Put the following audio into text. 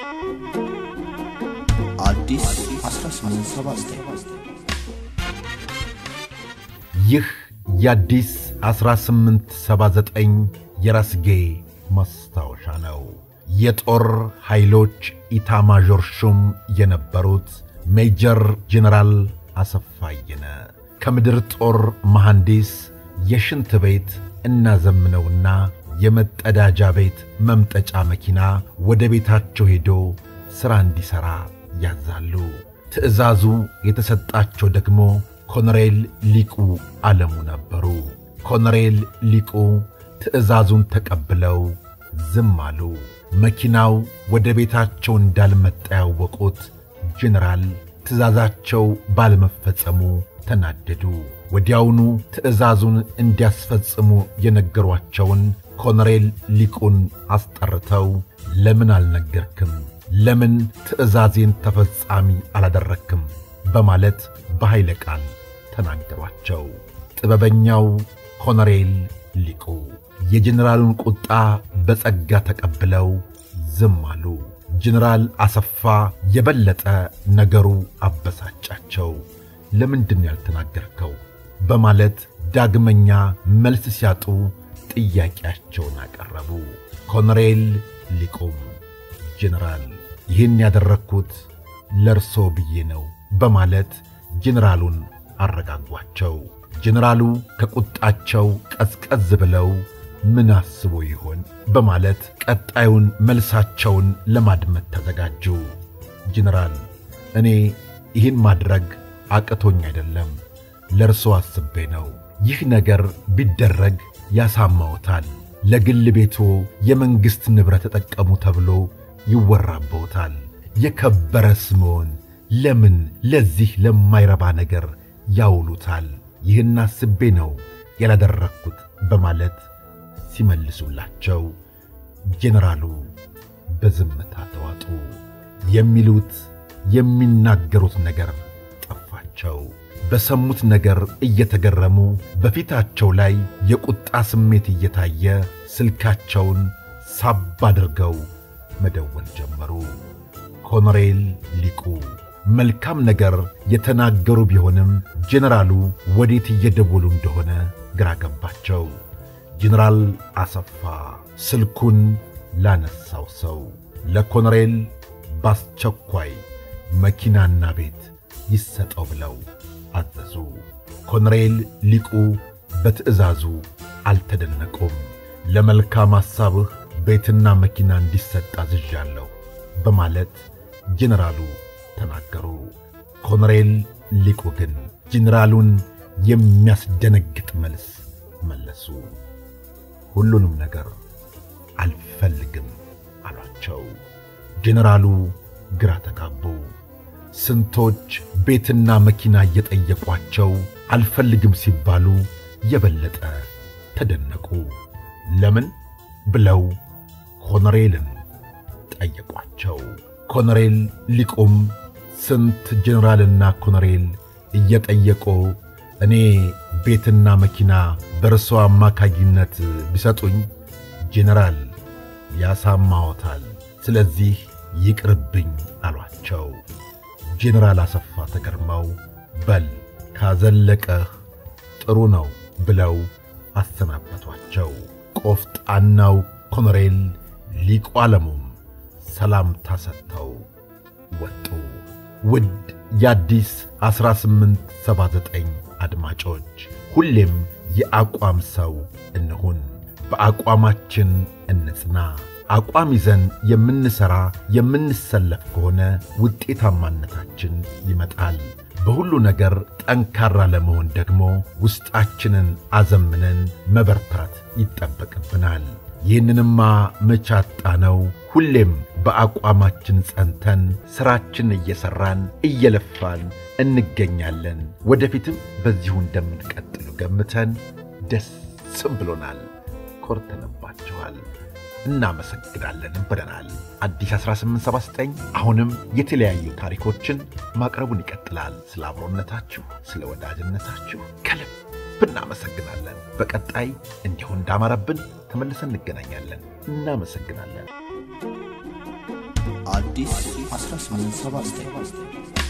አዲስ 1879 ይህ የአዲስ 1879 የራስጌ ማስታወሻ ነው። የጦር ኃይሎች ኢታማዦር ሹም የነበሩት ሜጀር ጄኔራል አሰፋ አየነ ከምድር ጦር መሐንዲስ የሽንት ቤት እናዘምነውና የመጠዳጃ ቤት መምጠጫ መኪና ወደ ቤታቸው ሄዶ ሥራ እንዲሠራ ያዛሉ። ትዕዛዙ የተሰጣቸው ደግሞ ኮሎኔል ሊቁ ዓለሙ ነበሩ። ኮሎኔል ሊቁ ትዕዛዙን ተቀብለው ዝም አሉ። መኪናው ወደ ቤታቸው እንዳልመጣ ያወቁት ጄኔራል ትዕዛዛቸው ባለመፈጸሙ ተናደዱ። ወዲያውኑ ትዕዛዙን እንዲያስፈጽሙ የነገሯቸውን ኮሎኔል ሊቁን አስጠርተው ለምን አልነገርክም? ለምን ትዕዛዜን ተፈጻሚ አላደረክም? በማለት በኃይለ ቃል ተናገሯቸው። ጥበበኛው ኮሎኔል ሊቁ የጄኔራሉን ቁጣ በጸጋ ተቀብለው ዝም አሉ። ጄኔራል አሰፋ የበለጠ ነገሩ አበሳጫቸው። ለምንድን ያልተናገርከው? በማለት ዳግመኛ መልስ ሲያጡ ጥያቄያቸውን አቀረቡ። ኮሎኔል ሊቁም ጄኔራል ይህን ያደረግኩት ለርሶ ብዬ ነው በማለት ጄኔራሉን አረጋጓቸው። ጄኔራሉ ከቁጣቸው ቀዝቀዝ ብለው ምን አስቦ ይሆን በማለት ቀጣዩን መልሳቸውን ለማድመጥ ተዘጋጁ። ጄኔራል እኔ ይህን ማድረግ አቅቶኝ አይደለም፣ ለእርሶ አስቤ ነው። ይህ ነገር ቢደረግ ያሳማዎታል። ለግል ቤቶ የመንግሥት ንብረት ተጠቀሙ ተብሎ ይወራበውታል። የከበረ ስምዎን ለምን ለዚህ ለማይረባ ነገር ያውሉታል? ይህን አስቤ ነው ያላደረግኩት በማለት ሲመልሱላቸው ጄኔራሉ በዝምታ ተዋጡ። የሚሉት የሚናገሩት ነገር ጠፋቸው። በሰሙት ነገር እየተገረሙ በፊታቸው ላይ የቁጣ ስሜት እየታየ ስልካቸውን ሳብ አድርገው መደወል ጀመሩ። ኮሎኔል ሊቁ መልካም ነገር የተናገሩ ቢሆንም ጄኔራሉ ወዴት እየደወሉ እንደሆነ ግራ ገባቸው። ጄኔራል አሰፋ ስልኩን ላነሳው ሰው ለኮሎኔል በአስቸኳይ መኪናና ቤት ይሰጠው ብለው አዘዙ። ኮሎኔል ሊቁ በትዕዛዙ አልተደነቁም። ለመልካም ሐሳብህ ቤትና መኪና እንዲሰጥ አዝዣለሁ በማለት ጄኔራሉ ተናገሩ። ኮሎኔል ሊቁ ግን ጄኔራሉን የሚያስደነግጥ መልስ መለሱ። ሁሉንም ነገር አልፈልግም አሏቸው። ጄኔራሉ ግራ ተጋቡ። ስንቶች ቤትና መኪና እየጠየቋቸው አልፈልግም ሲባሉ የበለጠ ተደነቁ። ለምን ብለው ኮሎኔልን ጠየቋቸው። ኮሎኔል ሊቁም ስንት ጄኔራልና ኮሎኔል እየጠየቁ እኔ ቤትና መኪና በእርሶ አማካኝነት ቢሰጡኝ ጄኔራል ያሳማዎታል፣ ስለዚህ ይቅርብኝ አሏቸው። ጄኔራል አሰፋ ተገርመው በል ካዘለቀህ ጥሩ ነው ብለው አሰናበቷቸው። ቆፍጣናው ኮሎኔል ሊቁ ዓለሙም ሰላምታ ሰጥተው ወጡ። ውድ የአዲስ 1879 አድማጮች ሁሌም የአቋም ሰው እንሁን፣ በአቋማችን እንጽና። አቋም ይዘን የምንሠራ የምንሰለፍ ከሆነ ውጤታማነታችን ይመጣል። በሁሉ ነገር ጠንካራ ለመሆን ደግሞ ውስጣችንን አዘምነን መበርታት ይጠበቅብናል። ይህንንማ መቻጣ ነው። ሁሌም በአቋማችን ጸንተን ሥራችን እየሠራን እየለፋን እንገኛለን። ወደፊትም በዚሁ እንደምንቀጥሉ ገምተን ደስም ብሎናል። ኮርተንባችኋል። እናመሰግናለን ብለናል። አዲስ 1879 አሁንም የተለያዩ ታሪኮችን ማቅረቡን ይቀጥላል። ስለ አብሮነታችሁ፣ ስለ ወዳጅነታችሁ ከልብ እናመሰግናለን። በቀጣይ እንዲሁ እንዳማረብን ተመልሰን እንገናኛለን። እናመሰግናለን። አዲስ 1879